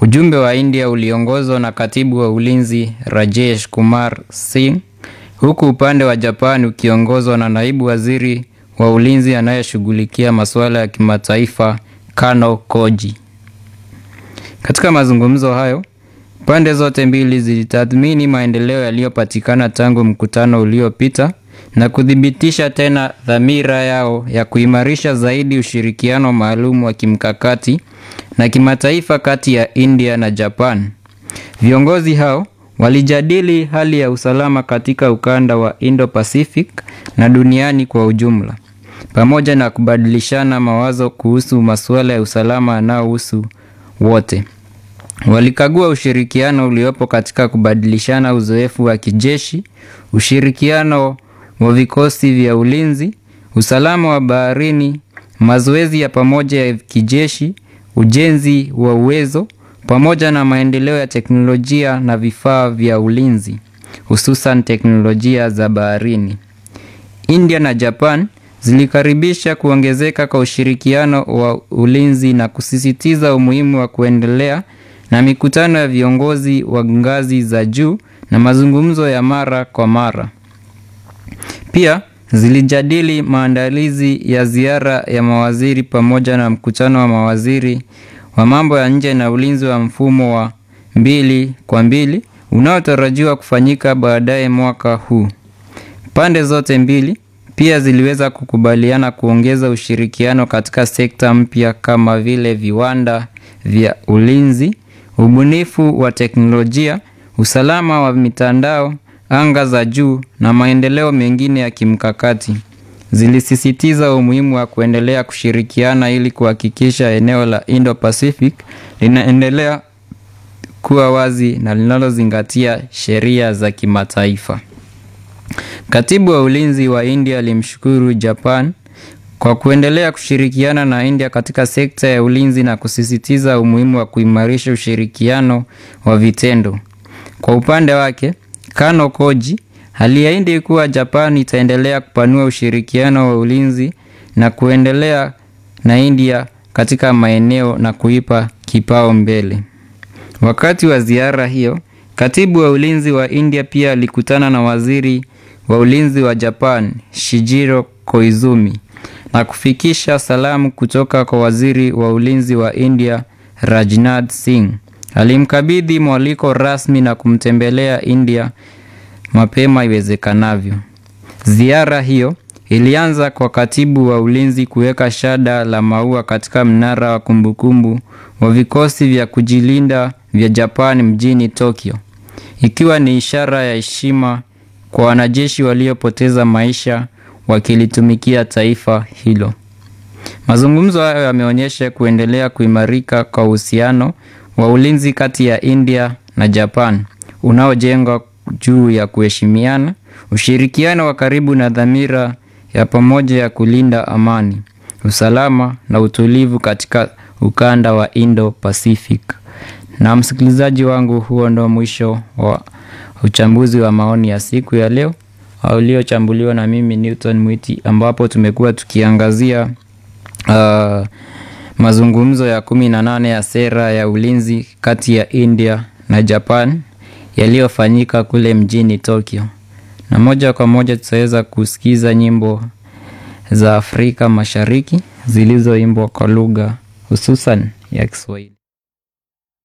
Ujumbe wa India uliongozwa na katibu wa ulinzi Rajesh Kumar Singh, huku upande wa Japan ukiongozwa na naibu waziri wa ulinzi anayeshughulikia masuala ya kimataifa Kano Koji. Katika mazungumzo hayo, pande zote mbili zilitathmini maendeleo yaliyopatikana tangu mkutano uliopita na kuthibitisha tena dhamira yao ya kuimarisha zaidi ushirikiano maalum wa kimkakati na kimataifa kati ya India na Japan. Viongozi hao walijadili hali ya usalama katika ukanda wa Indo-Pacific na duniani kwa ujumla, pamoja na kubadilishana mawazo kuhusu masuala ya usalama yanayohusu wote. Walikagua ushirikiano uliopo katika kubadilishana uzoefu wa kijeshi, ushirikiano wa vikosi vya ulinzi, usalama wa baharini, mazoezi ya pamoja ya kijeshi, ujenzi wa uwezo pamoja na maendeleo ya teknolojia na vifaa vya ulinzi, hususan teknolojia za baharini. India na Japan zilikaribisha kuongezeka kwa ushirikiano wa ulinzi na kusisitiza umuhimu wa kuendelea na mikutano ya viongozi wa ngazi za juu na mazungumzo ya mara kwa mara. Pia zilijadili maandalizi ya ziara ya mawaziri pamoja na mkutano wa mawaziri wa mambo ya nje na ulinzi wa mfumo wa mbili kwa mbili unaotarajiwa kufanyika baadaye mwaka huu. Pande zote mbili pia ziliweza kukubaliana kuongeza ushirikiano katika sekta mpya kama vile viwanda vya ulinzi, ubunifu wa teknolojia, usalama wa mitandao, anga za juu na maendeleo mengine ya kimkakati. Zilisisitiza umuhimu wa kuendelea kushirikiana ili kuhakikisha eneo la Indo-Pacific linaendelea kuwa wazi na linalozingatia sheria za kimataifa. Katibu wa ulinzi wa India alimshukuru Japan kwa kuendelea kushirikiana na India katika sekta ya ulinzi na kusisitiza umuhimu wa kuimarisha ushirikiano wa vitendo. Kwa upande wake, Kano Koji aliahidi kuwa Japan itaendelea kupanua ushirikiano wa ulinzi na kuendelea na India katika maeneo na kuipa kipao mbele. Wakati wa ziara hiyo, katibu wa ulinzi wa India pia alikutana na waziri wa ulinzi wa Japan, Shijiro Koizumi, na kufikisha salamu kutoka kwa waziri wa ulinzi wa India, Rajnath Singh. Alimkabidhi mwaliko rasmi na kumtembelea India mapema iwezekanavyo. Ziara hiyo ilianza kwa katibu wa ulinzi kuweka shada la maua katika mnara wa kumbukumbu wa vikosi vya kujilinda vya Japan mjini Tokyo, ikiwa ni ishara ya heshima kwa wanajeshi waliopoteza maisha wakilitumikia taifa hilo. Mazungumzo hayo yameonyesha kuendelea kuimarika kwa uhusiano wa ulinzi kati ya India na Japan unaojengwa juu ya kuheshimiana, ushirikiano wa karibu na dhamira ya pamoja ya kulinda amani, usalama na utulivu katika ukanda wa Indo-Pacific. Na msikilizaji wangu, huo ndo mwisho wa uchambuzi wa maoni ya siku ya leo uliochambuliwa na mimi Newton Mwiti, ambapo tumekuwa tukiangazia uh, mazungumzo ya kumi na nane ya sera ya ulinzi kati ya India na Japan yaliyofanyika kule mjini Tokyo, na moja kwa moja tutaweza kusikiza nyimbo za Afrika Mashariki zilizoimbwa kwa lugha hususan ya Kiswahili.